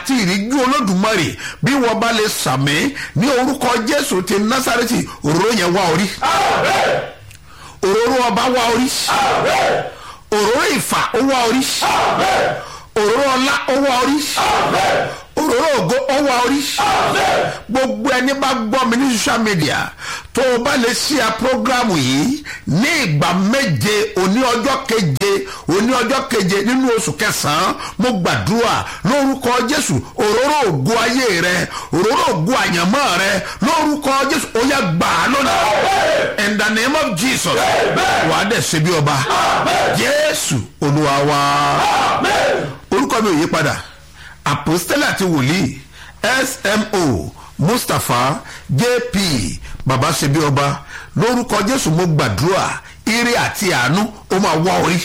àti ìríjú olódùmarè bí wọ́n bá lè sàmì ní orúkọ jésù ti násàrẹ́tì òróró yẹn wá orí òróró ọba wá orí òróró ìfà ó wá orí òróró ọlá ó wá orí òróró ògo ó wá orí gbogbo ẹni bá gbọ́ mi ní social media tó o bá lè ṣí a programu yìí ní ìgbà méje òní ọjọ́ keje òní ọjọ́ keje nínú oṣù kẹsàn-án mo gbàdúrà lórúkọ jésù òróró ògo ayé rẹ òróró ògo àyànmọ́ rẹ lórúkọ jésù ó yá gbà á lónìí in the name of jesus wàá dẹ̀ ṣe bí ọba jésù olúwa wa orúkọ mi ò yí padà apostella àti wòlíì smo mustapha jp baba ṣebí ọba lórúkọ jésù mo gbàdúrà ire àti àánú ó máa wá orí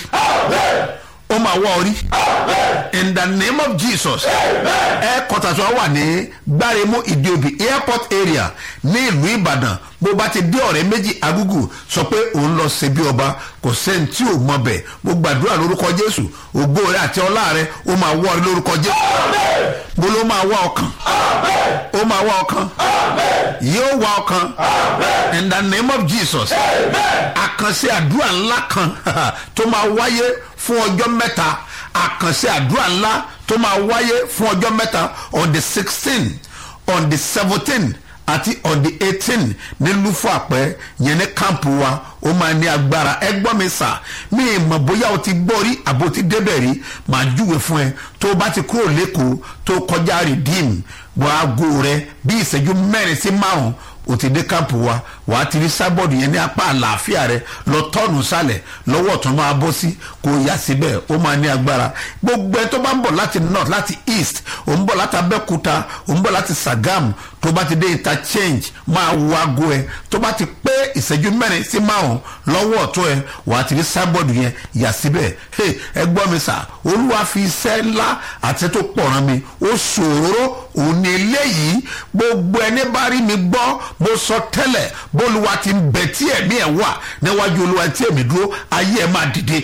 ó máa wá orí in the name of jesus ẹ kọtàtà wà ní gbáremú ìdíobì airport area ní ìlú ìbàdàn bó bá ti dé ọ̀rẹ́ méjì agúgù sọ pé òun lọ ṣe bí ọba kò sẹ́ni tí ò mọ bẹ̀ mo gbàdúrà lórúkọ jésù ògbó rẹ àti ọlá rẹ ó máa wọ́ ọ lórúkọ jésù bó ló máa wá ọkàn ó máa wá ọkàn yóò wá ọkàn in the name of jesus àkànṣe àdúrà ńlá kan tó máa wáyé fún ọjọ́ mẹ́ta àkànṣe àdúrà ńlá tó máa wáyé fún ọjọ́ mẹ́ta on the sixteen on the seventeen àti on the eighteen ní lufu àpẹ yẹn ní kámpù wa ó máa ní agbára ẹ gbọ́ mi sà mí mọ̀ bóyá o ti gbọ́ rí àbò ti débẹ̀ rí màá júwe fún ẹ tó o bá ti kúrò lẹ́kọ̀ọ́ tó kọjá redeem wọ́n aago rẹ bí ìṣẹ́jú mẹ́rin sí márùn-ún o ti dé kámpù wa wàá ti rí sábọ̀dù yẹn ní apá àlàáfíà rẹ lọ tọ́ọ̀nù sálẹ̀ lọ́wọ́ tó máa bọ́ sí kò yá síbẹ̀ ó máa ní agbára gbogbo ẹ tó bá ń bọ̀ láti north láti east ò ń bọ̀ láti abẹ́kúta ò ń bọ̀ láti sagam tó bá ti dé interchange máa wo aago ẹ tó bá ti pé ìṣẹ́jú mẹ́rin sí márùn lọ́wọ́ ọ̀tún ẹ wàá ti rí sábọ̀dù yẹn yà síbẹ̀ ẹ gbọ́ mi sà olúwa fi iṣẹ́ ńlá àti tó pọ̀ ràn mí ó ṣòro òun ni eléyìí gbogbo ẹni bá rí mi gbọ́ mo sọ tẹ́lẹ̀ bólúwa ti ń bẹ tí ẹ̀mí ẹ̀ wà níwájú olúwa tí èmi dúró ayé ẹ̀ máa dìde.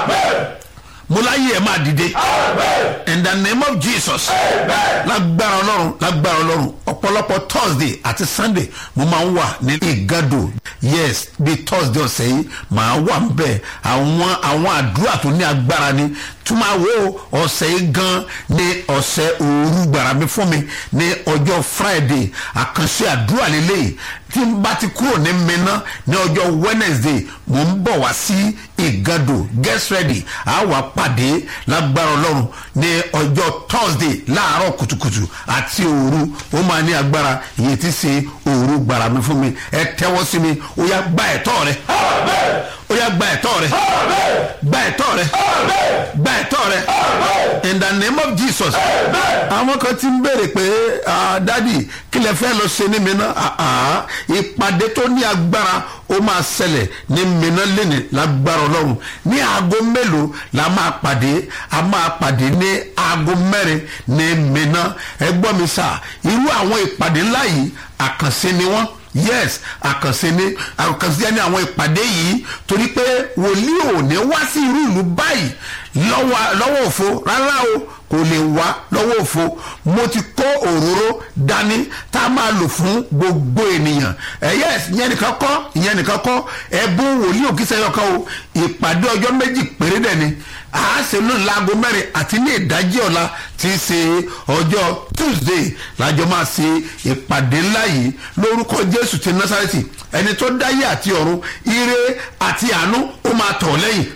mo láyé ẹ̀ máa dìde. in the name of jesus. lágbára ọlọ́run lágbára ọlọ́run ọ̀pọ̀lọpọ̀ thursday àti sunday mo máa ń wà ní ìgàdò yes bí thursday ọ̀sẹ̀ yìí màá wà ń bẹ̀ àwọn àwọn àdúrà tó ní agbára ni túmọ̀ wo ọ̀sẹ̀ yìí gan ní ọ̀sẹ̀ òru gbàrà mi fún mi ní ọjọ́ friday àkànṣe àdúrà lélẹ́yìí tí n bá ti kúrò ní mẹ́ná ní ọjọ́ wednesday mò ń bọ̀ wá sí ìgàdò get ready a wà pàdé lágbára ọlọ́run ní ọjọ́ thursday láàárọ̀ kùtùkùtù àti òru ó máa ní agbára ìyẹn ti ṣe òru gbàrà mi fún mi ẹ tẹ́wọ́ sí mi ó yá gba ẹ̀tọ́ rẹ ó yá gba ẹ̀tọ́ rẹ gba ẹ̀tọ́ rẹ gba ẹ̀tọ́ rẹ in the name of jesus àwọn kan ti ń béèrè pé dádì kí lè fẹ́ lọ ṣe ní mi náà ìpàdé tó ní agbára ó máa ṣẹlẹ̀ ní mìíràn lẹ́nìí lágbára ọlọ́run ní aago mélòó la máa pàdé a máa pàdé ní aago mẹ́rin ní mìíràn ẹ gbọ́ mi sà irú àwọn ìpàdé ńlá yìí àkànṣe ni wọ́n yes àkànṣe ni àkànṣe ni àwọn ìpàdé yìí torí pé wòlíì ò ní wá sí irú ìlú báyìí lọ́wọ́ òfo rárá o kò lè wá lọ́wọ́ òfo mo ti kó òróró dání tá a máa lò fún gbogbo ènìyàn ẹ yes ìyẹn nìkan kọ́ ìyẹn nìkan kọ́ ẹ̀bùn wòlíì òkìsẹ́ yọkan o ìpàdé ọjọ́ méjì péré dẹ̀ ni a ṣe lónìí láago mẹ́rin àti ní ìdájí ọ̀la tí í ṣe ọjọ́ tuesday lájọ máa ṣe ìpàdé ńlá yìí lórúkọ jésù ti násàrẹ́tì ẹni tó dáyé àti ọ̀run ire àti àánú ó máa tọ̀ lẹ́yìn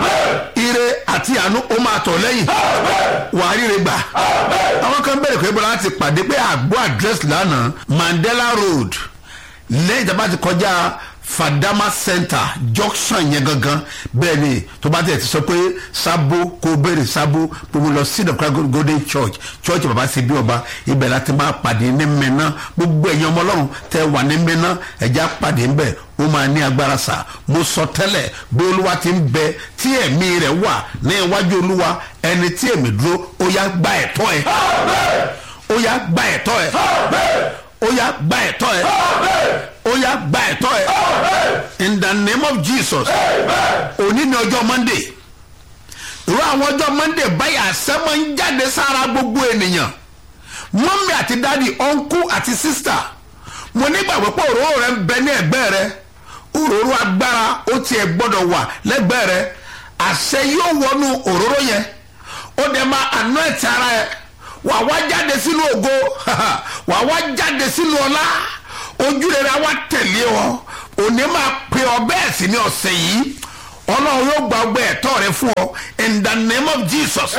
ire àti àánú ó máa tọ̀ lẹ́yìn wàá ríre gbà àwọn kan bẹ̀rẹ̀ pé bọ́lá láti pàdé pé àgbo àdírẹ́sì lánàá mandela road lẹ́yìn tí a bá ti kọjá fadama center junction yẹn gangan bẹ́ẹ̀ ni tó bá tẹ̀ ti sọ pé sábó kó béèrè sábó gbogbo lọ sí the christ golden church church bàbá sí bí ọba ibẹ̀ láti máa pàdé ní mẹ́ná gbogbo ẹ̀yin ọmọ ọlọ́run tẹ́ wà ní mẹ́ná ẹ̀já pàdé ńbẹ̀ ó máa ní agbára sá mo sọ tẹ́lẹ̀ bí olúwa ti ń bẹ tí ẹ̀mí rẹ̀ wà ní iwájú olúwa ẹni tí èmi dúró ó yá gba ẹ̀tọ́ ẹ̀ ó yá gba ẹ̀tọ́ ẹ̀ ó yá gba ẹ̀tọ́ ẹ̀ ó yá gba ẹ̀tọ́ ẹ̀ in the name of jesus òní ni ọjọ́ monday irú àwọn ọjọ́ monday báyìí àṣẹ máa ń jáde sára gbogbo ènìyàn mọ́mí àti dádì ọ̀nkú àti sísítà mo nígbàgbọ́ pé òróró rẹ ń bẹ ní ẹ̀gbẹ́ rẹ òróró agbára ó tiẹ̀ gbọ́dọ̀ wà lẹ́gbẹ́ rẹ àṣẹ yóò wọnú òróró yẹn ó dẹ̀ máa àná ẹ̀tì ara ẹ̀ wà wá jáde sínú ògo wà wá jáde sínú ọlá ojú rere á wá tẹ̀lé ọ òní máa pe ọ bẹ́ẹ̀ sì ní ọ̀sẹ̀ yìí ọlọ́run yóò gba ọgbẹ́ ẹ̀tọ́ rẹ fún ọ in the name of jesus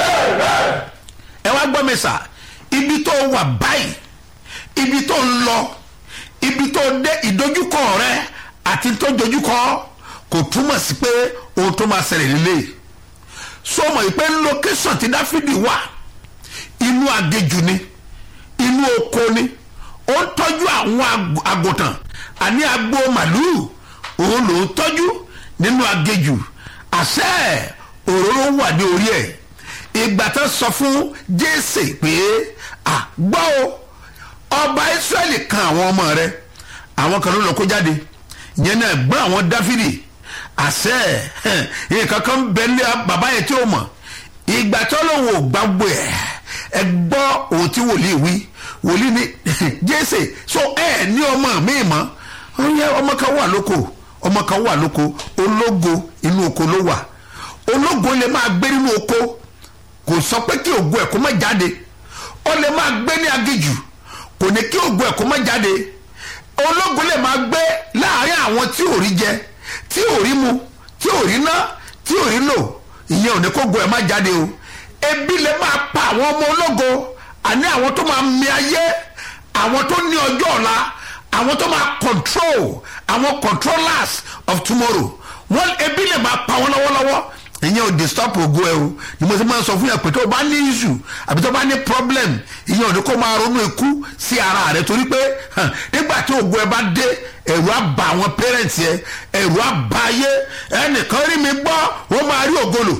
ẹ wá gbọ́ mi sà ibi tó wà báyìí ibi tó ń lọ ibi tó dé ìdojúkọ rẹ àti tó dojúkọ kò túmọ̀ sí pé ohun tó máa ṣẹlẹ̀ nílé so mọ̀ pé location ti dáfídì wà inú agéjù ni inú oko ni ó ń tọ́jú àwọn àgùntàn àní agbo màlúù òun ló ń tọ́jú nínú agéjù àṣẹ òróró wà ní orí ẹ̀ ìgbà tó sọ fún jésè pé àgbọ́ o ọba israẹli kan àwọn ọmọ rẹ àwọn kan ló lọ kó jáde yẹn náà gbọ́n àwọn dáfídì àṣẹ nǹkan kan bẹ ní bàbá yẹn tí ó mọ̀ ìgbà tó lóun ò gbàgbọ́ ẹ̀ ẹ gbọ́ òun tí wòlíì wí wòlíì ní jésè so ẹ ní ọmọ mi mọ́ ọmọ kan wà lóko ọmọ kan wà lóko ológo inú oko ló wà ológo lè máa gbé nínú oko kò sọ pé kí ògo ẹ̀ kó má jáde ó lè máa gbé ní agijù kò ní kí ògo ẹ̀ kó má jáde ológo lè máa gbé láàrin àwọn tí ò rí jẹ tí ò rí mu tí ò rí ná tí ò rí lò ìyẹn ò ní kó ògo ẹ̀ má jáde o ebi lè máa pa àwọn ọmọ ológo àní àwọn tó máa mi ayé àwọn tó ní ọjọ́ ọ̀la àwọn tó máa control àwọn controllers of tomorrow wọn ebi lè máa pa wọn lọ́wọ́lọ́wọ́ ìyẹn ò disturb ògo ẹ o ni mo ti máa ń sọ fún yàn pé tó o bá ní issue àbí tó o bá ní problem ìyẹn ò ní kó máa ronú ikú sí ara rẹ torí pé nígbà tí ògo ẹ bá dé ẹ̀rù á bà àwọn parents yẹ ẹ̀rù á bà ayé ẹnìkan rí mi gbọ́ ó máa rí ògolo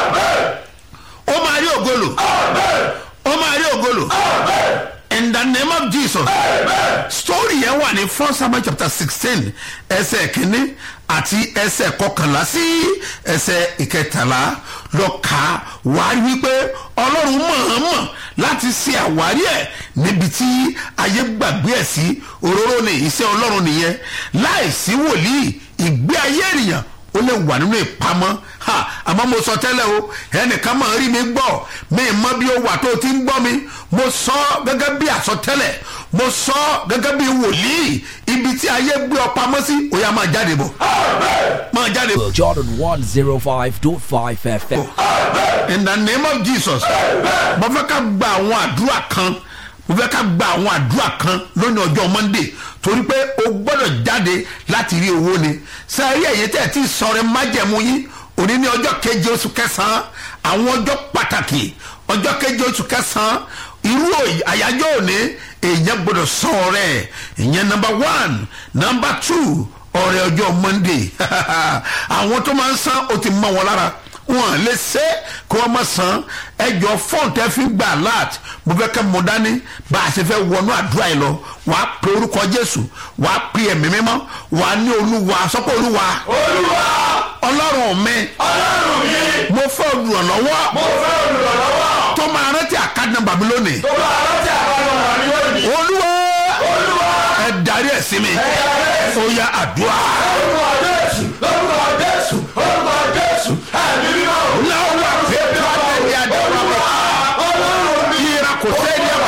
ó máa rí ògolo ó máa rí ògolo in the name of jesus story yẹn wà ní first samuel chapter sixteen ẹsẹ̀ kínní àti ẹsẹ̀ kọkànlá sí ẹsẹ̀ ìkẹtàlá lọ kà á wá rí wípé ọlọ́run mọ̀ọ́mọ̀ láti ṣe àwárí ẹ̀ níbi tí ayé gbàgbé ẹ̀ sí òróró ni iṣẹ́ ọlọ́run nìyẹn láìsí wòlíì ìgbé ayé ènìyàn ó lè wà nínú ìpamọ́ ha àmọ́ mo sọ tẹ́lẹ̀ o ẹnìkan máa rí mi gbọ́ mi mọ bí ó wà tó o ti ń gbọ́ mi mo sọ gẹ́gẹ́ bí àsọtẹ́lẹ̀ mo sọ gẹ́gẹ́ bí wòlíì ibi tí ayé gbé ọ pamọ́ sí ó yá máa jáde bọ̀ máa jáde bọ̀. Jordan 105.5 FM. in the name of jesus mo fẹ́ ká gba àwọn àdúrà kan mo fẹ́ ká gba àwọn àdúrà kan lónìí ọjọ́ monday torí pé o gbọ́dọ̀ jáde láti rí owó ni sẹ́ẹ̀rí ẹ̀yẹ tẹ̀ tí sọ̀rọ̀ májẹ̀mú yín òní ní ọjọ́ keje oṣù kẹsàn-án àwọn ọjọ́ pàtàkì ọjọ́ keje oṣù kẹsàn-án irú àyájọ́ òní èèyàn gbọ́dọ̀ sọ ọ̀rẹ́ ìyẹn nọmba one nọmba two ọ̀rẹ́ ọjọ́ monday àwọn tó máa ń san ó ti mọ wọn lára wọn lè ṣe kí wọn má san ẹjọ fọọ̀n tẹ fi gbà láti mo fẹ́ kẹ́ mọ dání bá a ṣe fẹ́ wọnú àdúrà yìí lọ wà á pe orúkọ jésù wà á pe ẹ̀mí mímọ́ wà á ní olúwa sọ́kọ̀ olúwa olúwa ọlọ́run mi ọlọ́run mi mo fẹ́ olùrànlọ́wọ́ mo fẹ́ olùrànlọ́wọ́ tó máa rántí àkádùn bàbí lónìí tó bá rántí àbámọ̀ wà ní òní olúwa olúwa ẹ darí ẹ̀ sí mi ó yá àdúrà orúkọ jésù orúkọ jésù orúkọ jésù ẹ̀mí mímọ́ náà wà pé bí wọ́n tẹ̀lé àdúrà wọn ọlọ́run mi yíra kò sẹ́ni ẹ̀ wà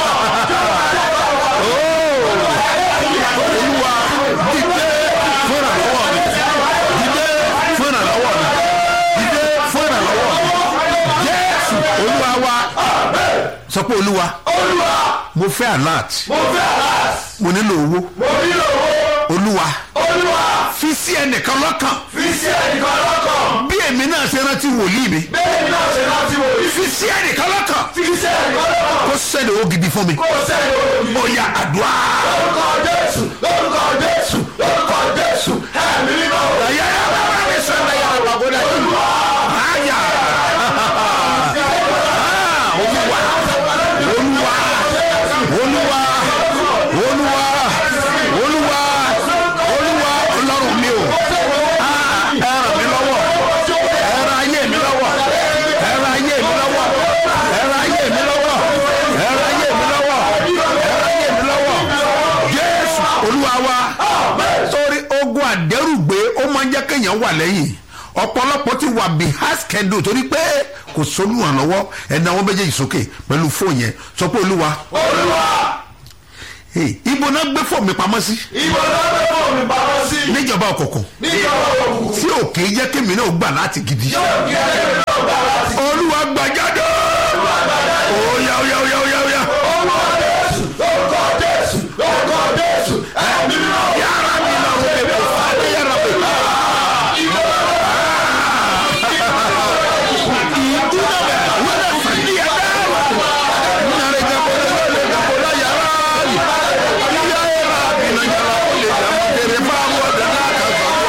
olúwa dìde fúnra lọ́wọ́ mi dìde fúnra lọ́wọ́ mi dìde fúnra lọ́wọ́ mi jésù olúwa wa sọ pé olúwa olúwa mo fẹ́ alert mo fẹ́ alas mo nílò owó mo nílò owó olúwa olúwa fi sí ẹnìkan lọ́kàn fi sí ẹnìkan lọ́kàn bí èmi náà ṣe rántí wòlíì mi bẹ́ẹ̀ ni náà ṣe láti wò yìí fi sí ẹnìkan lọ́kàn fi sí ẹnìkan lọ́kàn kó sẹ́ni owó gidi fún mi kó sẹ́ni òbí ó yá àdúrà. orúkọ jésù orúkọ jésù orúkọ jésù ẹ̀mí mímọ́ Ayá yá bá bá mi sọ ẹ̀ yára wà gbọ́dọ̀ yìí. Ayá. Olúwa Olúwa Olúwa Olúwa Olúwa Olúwa Ọlọ́run mi o. Ah, Ẹ ràn mí lọ́wọ́. Ẹ ràn ayé mi lọ́wọ́. Ẹ ràn ayé mi lọ́wọ́. Ẹ ràn ayé mi lọ́wọ́. Ẹ ràn ayé mi lọ́wọ́. èèyàn wà lẹ́yìn ọ̀pọ̀lọpọ̀ ti wà behind schedule torí pé kò sólùrànlọ́wọ́ ẹ̀dá àwọn méjèèjì sókè pẹ̀lú fóònù yẹn sọ pé olúwa olúwa hey, ibo náà gbé fóònù mi pamọ́ sí ìbò lọ́dọ̀ fún mi pamọ́ sí níjọba òkùnkùn níjọba òkùnkùn tí òkè jẹ́ kémi náà gbà láti gidi yóò kí ẹgbẹ́ náà gbà láti olúwa gbàjáde oya oya oya oya oya orúkọ jésù orúkọ jésù orúkọ jésù ẹ̀mí mímọ́ yàrá mi náà ó lè bọ̀ fàdé yàrá mi. ìdúró bẹ̀ wọ́n lè fàdí yàrá nàrè jẹ́kọ̀ lè jẹ́kọ̀ lè yàrá yàrá yàrá mi náà yàrá ó lè jẹ́kọ̀ tẹ̀lé fáwọn ọ̀dọ́ náà kà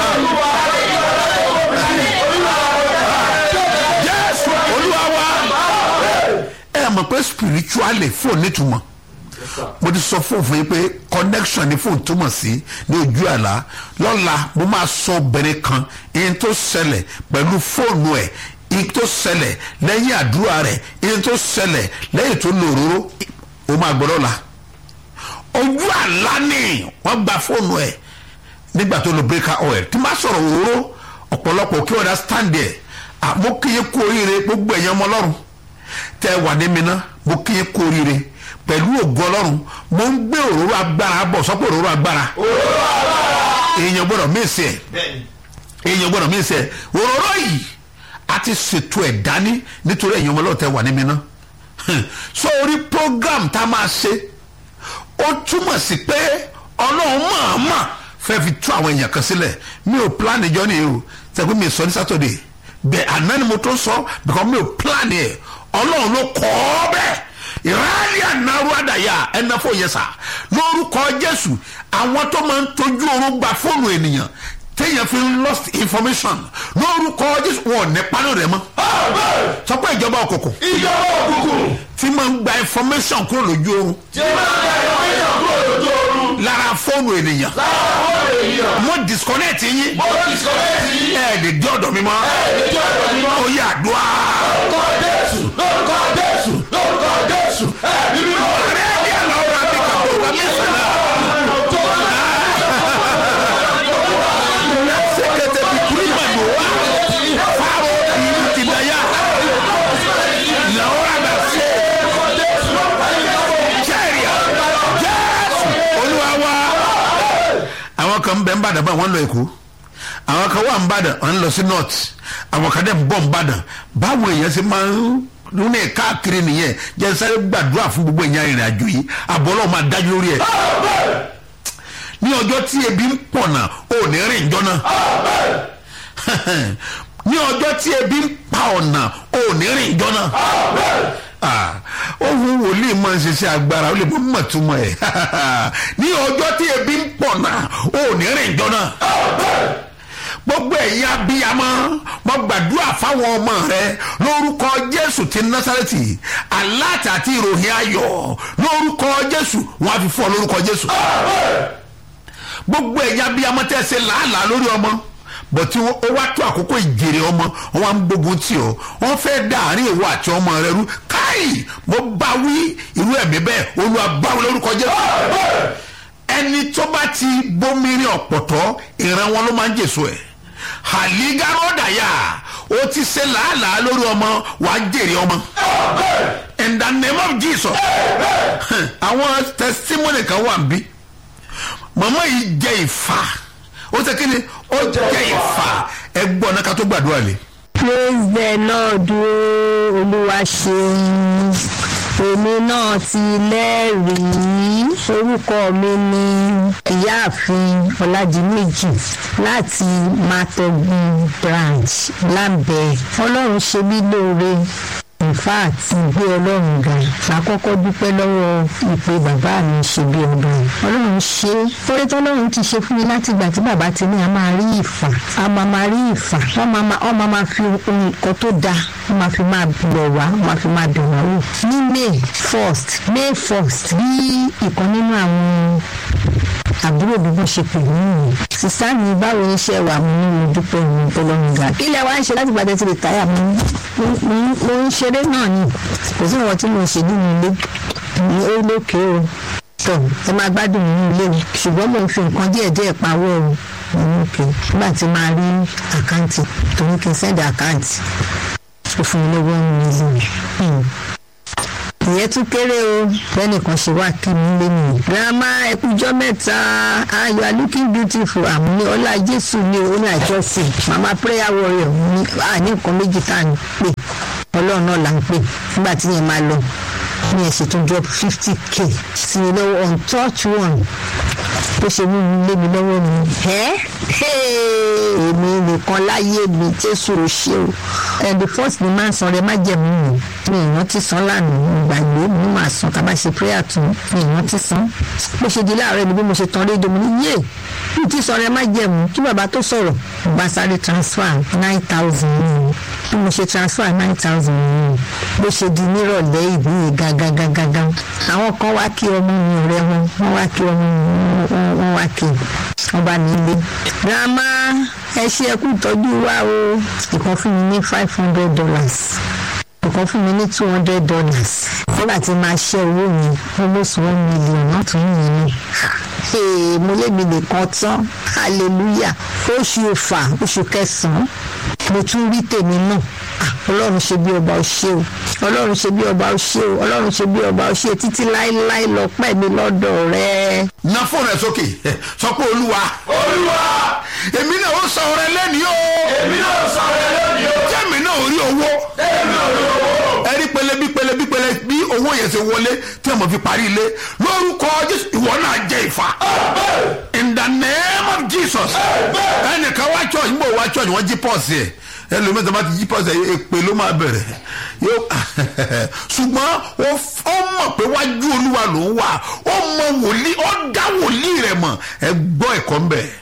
sọ̀rọ̀. jésù olúwa wa ẹ mọ̀ pé spiritually fóònù nítumọ̀ mo ti sọ fún òfin pé connection ní fóònù túmọ̀ sí ní ojú àlá lọ́la mo máa sọ obìnrin kan ihun tó ṣẹlẹ̀ pẹ̀lú fóònù ẹ̀ ihun tó ṣẹlẹ̀ lẹ́yìn àdúrà rẹ̀ ihun tó ṣẹlẹ̀ lẹ́yìn tó lo òróró o máa gbọ́ lọ́la ojú àlá ni wọ́n gba fóònù ẹ̀ nígbà tó lo breaker oil tí máa sọ̀rọ̀ òróró ọ̀pọ̀lọpọ̀ kí wọ́n dá stand there àmọ́ kí yẹ kú oríire gbogbo ẹ̀yàn ọmọ ọlọ́run tẹ́ ẹ wà ní mi ná mo kí yẹ kú oríire pẹ̀lú ògo ọlọ́run mo ń gbé òróró agbára bọ̀ sọ́pọ̀ òróró agbára èèyàn gbọ́dọ̀ mísì ẹ̀ èèyàn gbọ́dọ̀ mísì ẹ̀ òróró yìí a ti ṣètò ẹ̀ dání nítorí ẹ̀yàn ọmọ ọlọ́run tẹ́ wà ní mi ná so orí program tá a máa ṣe ó túmọ̀ sí pé ọlọ́run mọ̀ọ́mọ̀ fẹ́ fi tú àwọn èèyàn kan sílẹ̀ mi ò plan ìjọ nìyí o sẹ́kùn mi sọ ní sátọ̀dẹ̀ bẹ́ẹ̀ àná ni mo tó sọ because mi ò plan ẹ̀ ọlọ́run ló kọ́ ọ bẹ́ẹ̀ ìráàlì ànáró àdàyà ẹnafọ yẹn sà lórúkọ jésù àwọn tó máa ń tọ́jú oorun gba fóònù ènìyàn téèyàn fi ń lost information lórúkọ jésù wọn ò ní pánú rẹ mọ́ sọ pé ìjọba òkùnkùn ìjọba òkùnkùn tí máa ń gba information kúrò lójú oorun tí máa ń gba ìròyìn kúrò lójú oorun lára fóònù ènìyàn lára àwọn èèyàn mo disconnect yín mo ti sọ bẹ́ẹ̀ sí ẹ lè dé ọ̀dọ̀ mi mọ́ ẹ̀ẹ́dẹ́jọ́ ọ̀dọ̀ mi mọ́. ó yà àdúrà. lórúkọ jésù lórúkọ jésù lórúkọ jésù ẹ̀mí mímọ́. ọ̀rẹ́ ẹ̀dí àlọ́ ọ̀rọ̀ àti kàtó ọ̀rọ̀ mi sànà. sèkété bìkúrú ìmàdùn wa fáwọn ìlú ti dayà làwọn àgbà ṣe jẹ́rìà jésù olúwa wa. àwọn kan bẹ ń bàdàn bá wọn lọ èkó àwọn kan wà ń bàdàn wọn lọ sí north àwọn kan dẹ̀ ń bọ̀ ń bàdàn báwo èèyàn ṣe máa ń nínú ẹ̀ káàkiri nìyẹn jẹ́ sáré gbàdúrà fún gbogbo èèyàn ìrìn àjò yìí àbọ̀lọ́ máa dájú lórí ẹ̀ ní ọjọ́ tí ebi ń pọ̀nà ò ní rìn jọ́nà ní ọjọ́ tí ebi ń pa ọ̀nà ò ní rìn jọ́nà ohun wòlíì máa ń ṣiṣẹ́ agbára ó lè mọ mọ̀túmọ̀ ẹ̀ ní ọjọ́ tí ebi ń pọ̀nà ò ní rìn jọ́nà gbogbo ẹ̀yin abiyamọ mo gbàdúrà fáwọn ọmọ rẹ lórúkọ jésù ti násàrẹ́tì aláàtì àti ìròyìn ayọ̀ lórúkọ jésù wọn á fi fún ọ lórúkọ jésù gbogbo ẹ̀yin abiyamọ tẹ́ ẹ ṣe làálàá lórí ọmọ bọ̀tí ó wá tó àkókò ìjèrè ọmọ wọn á ń gbógun tì ọ wọn fẹ́ dá àárín ìwọ àti ọmọ rẹ rú káì mo bá wí irú ẹ̀mí bẹ́ẹ̀ olúwa bá wí lórúkọ jésù ẹni tó bá ti bómìnrin ọ̀pọ̀tọ́ ìran wọn ló máa ń jèso ẹ̀ haligarodaya o ti ṣe làálàá lórí ọmọ wàá jèrè ọmọ in the name of jesus àwọn testimony kan wà bí màmá yìí jẹ ìfà ó ṣe kí ni ó jẹ ìfà ẹ gbọ́ náà ká tó gbàdúrà lé. praise the lord o olúwa ṣeun èmi náà ti lẹ́rìí orúkọ mi ní ìyáàfin ọ̀làdìmẹ́jì láti matogun branch lábẹ́ ọlọ́run ṣe mí lóore ìfà àti ìgbé ọlọ́run ga àkọ́kọ́ dúpẹ́ lọ́wọ́ ìpè bàbá mi ṣe bí ọba ọlọ́run ṣe orí tọ́lọ́run ti ṣe fún mi láti ìgbà tí bàbá ti ní a máa rí ìfà a máa máa rí ìfà wọ́n máa máa wọ́n máa máa fi ohun kan tó da wọ́n máa fi máa bọ̀ wá wọ́n máa fi máa bẹ̀ wá wò ní may first may first bí ìkan nínú àwọn àbúrò bí wọ́n ṣe pè mí nìyẹn sísá mi báwo ni iṣẹ́ wà mí ní mo dúpẹ́ mi tọ́lọ́run ga kí lẹ wá ń ṣe láti gbàdé ti rìtáyà mi mo ń ṣeré náà ni kò sí ìwọ̀n tí mo ṣe nínú ilé ní ó lókè o tọ ẹ máa gbádùn nínú ilé o ṣùgbọ́n mo ń fi nǹkan díẹ̀ díẹ̀ pawọ́ o òkè nígbà tí máa rí àkáǹtì tó ní kí n sẹ́ndì àkáǹtì ó fún mi lówó ń mílíọ̀nù ìyẹn tún kéré o lẹ́nìkan ṣe wá kí mi lé mi. grandma ẹkújọ́ mẹ́ta ah you are looking beautiful àmì ọlá jésù ni o ní àjọsìn mama prayer warrior ní à ní nǹkan méjì tá à ń pè ọlọ́run náà là ń pè nígbà tí yẹn máa lọ ní ẹ̀sìn tó drop fifty k sí i lọ́wọ́ on touch one bó ṣe mú mi lé mi lọ́wọ́ mi ẹ́ èmi nìkan láyé mi jésù ò ṣe o and the first ni máa ń san rẹ má jẹ̀mú mi mi ìrántí san lánàá mo gbàgbé mi máa san tá a bá ṣe prayer tún mi ìrántí san bó ṣe di láàárọ̀ ni bí mo ṣe tan rédíò mi ní yé mi ti san rẹ má jẹ̀mú kí bàbá tó sọ̀rọ̀ mo bá sáré transfer nine thousand mi bí mo ṣe transfer nine thousand mi bó ṣe di nírọ̀lẹ́ ìbí gágágágágá àwọn kan wá kí ọmọ mi ọ̀rẹ́ wọn wọ́n wá kí ọmọ mi wọ́n wá kí wọ́n bá mi lé. grandma ẹ ṣe ẹkú ìtọ́jú wa o ìkan fún mi ní five hundred dollars ìkan fún mi ní two hundred dollars nígbà tí máa ṣe owó mi almost one million náà tún yìí ni Hey, mo lébi nìkan tán hallelujah oṣù ọ̀fà oṣù kẹsàn-án mo tún rí tèmi náà Ah, ọlọ́run ṣe bí ọba ó ṣe o ọlọ́run ṣe bí ọba ó ṣe o ọlọ́run ṣe bí ọba ó ṣe títí láéláé lọ pẹ́ mi lọ́dọ̀ rẹ. na fóònù ẹ sókè sọ pé olúwa olúwa èmi náà ó sọ ọrẹ lẹ́nìí o èmi náà sọ̀rọ̀ lónìí o jẹ́mi náà ò rí owó èmi náà rí owó ẹ rí pẹlẹ bí pẹlẹ bí pẹlẹ bí owó yẹn ṣe wọlé tí ọmọ fi parí ilé lórúkọ jésù ìwọ náà jẹ ìfà in the name of jesus ẹnìkan wá church ń bọ̀ wá church wọ́n jí pọ́ọ̀sì ẹ̀ ẹlòmíràn tó bá ti jí pọ́ọ̀sì ẹ̀ èpè ló máa bẹ̀rẹ̀ yóò ṣùgbọ́n ó f- ó mọ̀ pé wájú olúwa ló ń wà ó mọ wòlíì ó dá wòlíì rẹ̀ mọ̀ ẹ gbọ́ ẹ̀kọ́ ń bẹ̀.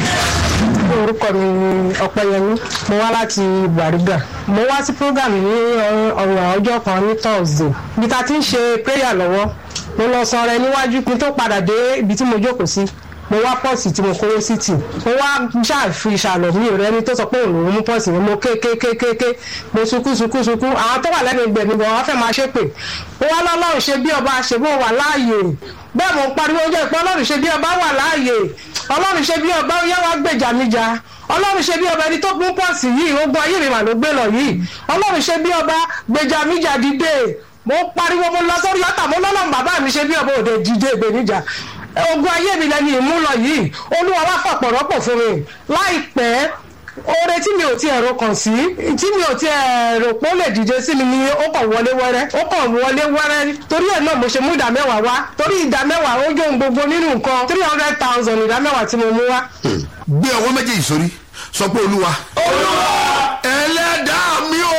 orúkọ mi ni ọpẹyẹmí mo wá láti gbàrígà mo wá sí program ní ọ̀rọ̀ ọjọ́ kan ní thursday ibi tá a ti ń ṣe prayer lọ́wọ́ mo lọ sọ rẹ níwájú kí n tó padà dé ibi tí mo jókòó sí mo wá pọ́ọ̀sì tí mo kówó sí tì mo wá ṣàfi ìṣàlọ̀ mi rẹ ni tó sọ pé òun lòún mú pọ́ọ̀sì mi mo ké ké ké ké ké mo sunkún sunkún sunkún àwọn tó wà lẹ́nu ìgbẹ̀mí gan wọ́n fẹ́ máa ṣépè mo wá lọ́lọ́run ṣe bí ọba ṣe bó wà láàyè bẹ́ẹ̀ mo ń pariwo oúnjẹ ìpín ọlọ́run ṣe bí ọba wà láàyè ọlọ́run ṣe bí ọba ó yá wá gbèjà mi jà ọlọ́run ṣe bí ọba ẹni tó gún pọ́ọ̀sì yìí ogun ayé mi mà ló gbé lọ yìí ọlọ́run ṣe bí ọba gbèjà mi jà dìde mo pariwo mo lọ sórí ọ̀tà mo lọ́lọ́run bàbá mi ṣe bí ọba òde dìde ìgbènijà ogun ayé mi lẹ́ni ìmúlọ yìí olúwa wá fàpọ̀ rọ́pò fún mi láìpẹ́ oore tí mi ò ti ẹ̀rọ kàn sí tí mi ò ti ẹ̀rọ pé ó lè dìde sí mi ni ó kàn wọlé wẹ́rẹ́ ó kàn wọlé wẹ́rẹ́ torí ẹ̀ náà mo ṣe mú ìdá mẹ́wàá wá torí ìdá mẹ́wàá ó jó ohun gbogbo nínú nǹkan three hundred thousand ìdá mẹ́wàá tí mo mú wá. gbé ọwọ́ méjèèjì sórí sọ pé olúwa olúwa ẹlẹ́dàá mi o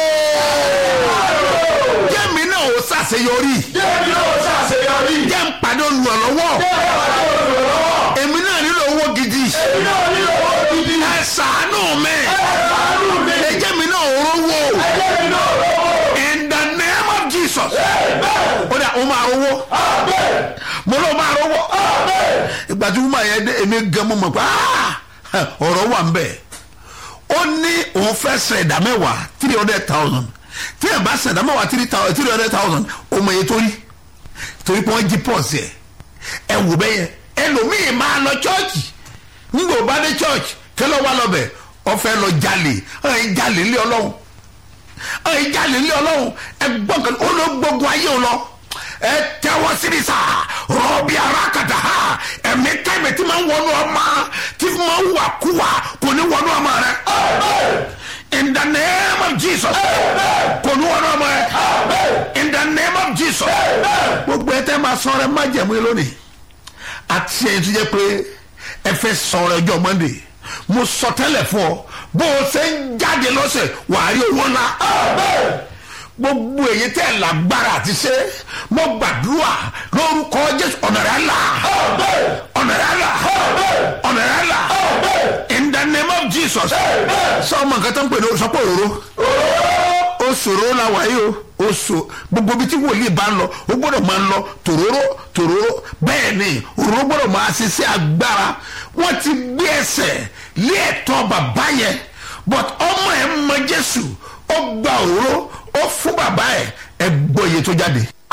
jẹ́mi náà ó ṣàṣeyọrí jẹ́mi náà ṣàṣeyọrí jẹ́ ń pàdé olùrànlọ́wọ́ èmi náà nílò owó gidi èmi náà ní owó gidi ẹ ṣàánú mi àánú mi ẹ jẹ́ mi náà rówó jẹ́mi náà lọ́wọ́ in the name of jesus ó dà ó máa rówó mo ló máa rówó ìgbà tí wọ́n máa yẹ dé èmi gan mo mọ̀ pé ah, ọ̀rọ̀ wà ń bẹ̀ ó ní òun fẹ́ sẹ̀ ẹ̀dá mẹ́wàá three hundred thousand tí ẹ̀ bá sẹ̀ ẹ̀dá mẹ́wàá three hundred thousand ó mọ iye tó rí torí pé wọ́n jí pọ́ọ̀sì ẹ̀ ẹ wò bẹ́yẹ ẹlòmíì máa lọ chọ́ọ̀chì ńgbò bá dé chọ́ọ̀chì kẹlẹ́ wà lọ́bẹ̀ ọ̀fẹ́ lọ jalè ọ̀hìn jalè ńlẹ̀ ọlọ́run ọ̀hìn jalè ńlẹ̀ ọlọ́run ẹ gbọ́n kan ó ló gbógun ayé wọn lọ ẹ tẹ́wọ́ síbi sá rọ́ọ̀bì arákàtà ha ẹ̀mí kẹ́mi tí máa ń wọnú ọmọ tí máa ń wà kúwà kò ní wọnú ọmọ rẹ in the name of jesus kò ní wọnú ọmọ rẹ in the name of jesus gbogbo ẹ tẹ́ máa sọ rẹ má jẹ̀mú yín lónìí àti ẹ̀yin tó jẹ́ pé ẹ fẹ́ sọ rẹ ọjọ́ monday mo sọ tẹ́lẹ̀ fún ọ bó o ṣe ń jáde lọ́sẹ̀ wàá rí owó ńlá gbogbo èyí tẹ́ lágbára àti ṣe mo gbàdúrà lórúkọ jésù ọ̀nà rẹ̀ là ọ̀nà rẹ̀ là ọ̀nà rẹ̀ là in the name of jesus sọ ọmọ nǹkan tó ń pè ní sọpọ̀ òróró ó ṣòro la wà yìí o ó ṣò gbogbo ibi tí wòlíì bá ń lọ ó gbọ́dọ̀ máa ń lọ tòróró tòróró bẹ́ẹ̀ ni òróró gbọ́dọ̀ máa ṣe sí agbára wọ́n ti gbé ẹsẹ̀ lé ẹ̀tọ́ bàbá yẹn but ọmọ ẹ̀ mọ jésù ó gba òróró ó fún bàbá ẹ̀ ẹ̀ gbọ́ iye tó jáde.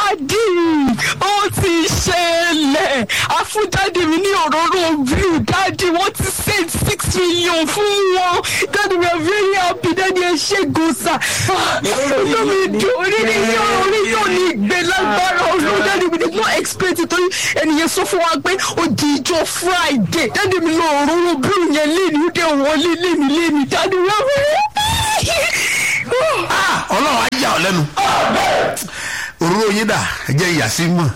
dáàdì ó ti ṣẹlẹ̀ àfújáde mi ní òróró blue dáàdì wọ́n ti send six million fún wọn dáàdì we are very happy dáàdì ẹ ṣe gòsà inú mi dùn orí ni yóò orí yóò ní ìgbé lágbára ọlọ́run dáàdì we did not expect it torí ẹnìyẹn sọ fún wa pé ó di ìjọ friday dáàdì mi lọ òróró blue yẹn léni ó dẹ̀ wọlé léni léni dáàdì we are very happy. Ah, ọlọ́run á yà ọ́ lẹ́nu òróró yín dà jẹ́ ìyàsí mọ̀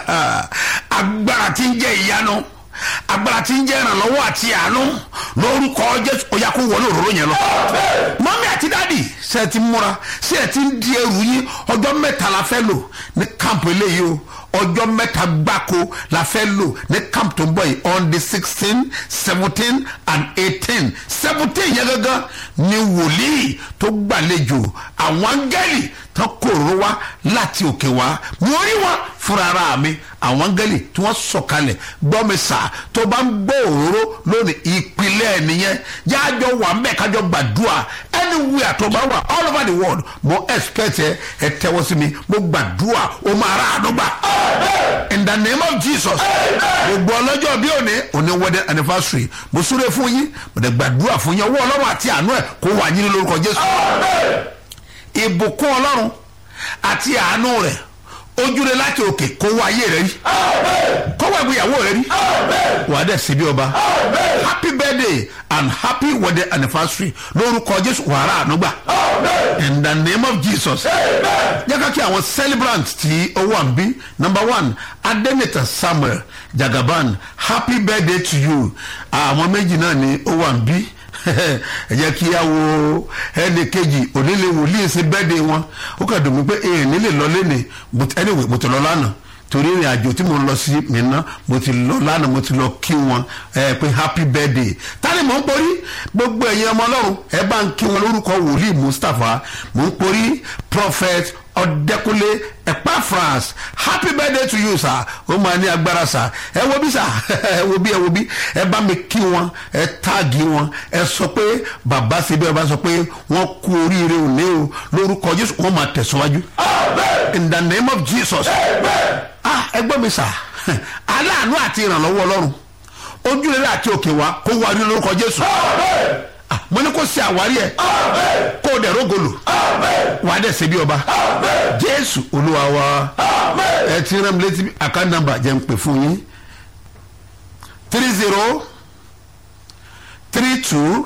agbára tí ń jẹ́ ìyanu agbára tí ń jẹ́ ìrànlọ́wọ́ àti àánú lórúkọ jésù ó yá kó wọlé òróró yẹn lọ. mọ́mí àti dáàdì ṣe ti múra ṣe ẹ ti ń di ẹrù yín ọjọ́ mẹ́ta la fẹ́ lò ní kámpù eléyìí o ọjọ́ mẹ́ta gbáko la fẹ́ lò ní kámpù tó ń bọ̀ yìí on the sixteen seventeen and eighteen seventeen yẹn gángan ni wòlíì tó gbàlejò àwọn áńgẹ́lì tó kòrò wá láti òkè wá mo rí wọn fúnra ara mi àwọn áńgẹ́lì tí wọ́n sọ̀kalẹ̀ gbọ́ mi sà tó bá ń gbọ́ òróró lónìí ìpìlẹ̀ nìyẹn jájọ wà mbẹ́ kájọ gbàdúrà anywhere tó bá wà all over the world mo expect ẹ ẹ tẹ́wọ́ sí mi mo gbàdúrà o máa ra àánú gbà in the name of jesus gbogbo ọlọ́jọ́ bí òní òní wedding anniversary mo súre fún yín mo dẹ̀ gbàdúrà fún yín ọwọ́ ọlọ́run àti àánú ẹ̀ kó wà yín ní lórúkọ jésù ìbùkún ọlọ́run àti àánú rẹ̀ ojúre láti òkè kó wá ayé rẹ rí kó wá ìgbéyàwó rẹ rí wàá dẹ̀ síbi ọba happy birthday and happy wedding anniversary lórúkọ jésù wàrà ànúgbà in the name of jesus jẹ́ ká kí àwọn celebrant tí ó wà ń bí number one adenita samuel jagaban happy birthday to you àwọn méjì náà ni ó wà ń bí ẹ jẹ́ kí á wo ẹnì kejì onílé wòlíì sí bẹ́ẹ̀dẹ̀ wọn ó kà dùn mí pé èèyàn nílé lọ lẹ́nìí but anyway mo ti lọ lánàá torí ìrìn àjò tí mo ń lọ sí mìíràn mo ti lọ lánàá mo ti lọ kí wọn ẹ pé happy birthday tani mò ń porí gbogbo ẹ̀yin ọmọ ọlọ́run ẹ bá ń kí wọn lórúkọ wòlíì mustapha mò ń porí prophet ọ̀dẹ́kunlé epaphras happy birthday to you sir ó máa ní agbára sir ẹ wo bí sir ẹ wo bí ẹ wo bí ẹ bá mi kí wọn ẹ táàgì wọn ẹ sọ pé bàbá síbi ẹ bá sọ pé wọn kú oríire òní o lórúkọ jésù wọn máa tẹ̀síwájú in the name of jesus ah ẹ gbọ́ mi sir aláàánú àti ìrànlọ́wọ́ ọlọ́run ojúrere àti òkè wa kó wá rí lórúkọ jésù Ah, mo ní kó ṣe àwárí ẹ kó o dẹ̀ rógolò wà á dẹ̀ ṣe bí ọba jésù olúwa wa ẹ ti rán mi létí account number jẹ́ ń pè fún yín three zero three two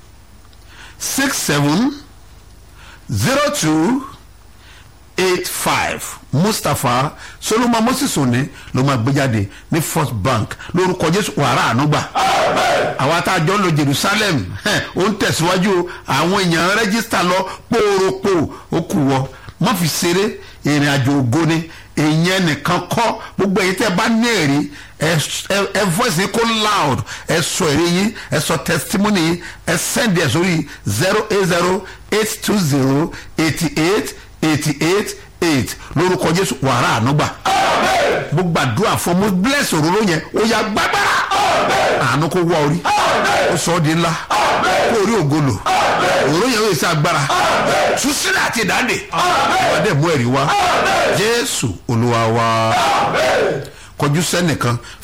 six seven zero two eight five mustapha solomon moses òní ló máa gbé jáde ní first bank lórúkọ jésù wàrà ànúgbà àwa tá a jọ ń lọ jerusalem hẹ́n, ó ń tẹ̀síwájú o. àwọn èèyàn rẹ́gísítà lọ pòròpò ó kù wọ má fi ṣeré ìrìn àjò ògo ni èèyàn nìkan kọ́ gbogbo èyí tẹ́ bá ní èrè ẹ ẹ- ẹ voice yín kó loud ẹ sọ èrè yín ẹ sọ testimony yín ẹ send ẹ sórí zero eight zero eight two zero eighty eight eighty eight eight lórúkọ jésù wàrà ànúgbà mo gbàdúrà fún mo bless òróró yẹn ó yà gbàgbára àánú kó wá orí ó sọ ọ́ di ńlá kó orí ògolo òróró yẹn ó yẹ sí agbára túsílẹ̀ àti ìdáǹdè wọ́n dẹ̀ mú ẹ̀rí wá jésù olúwa wa kọjú sẹ́nìkan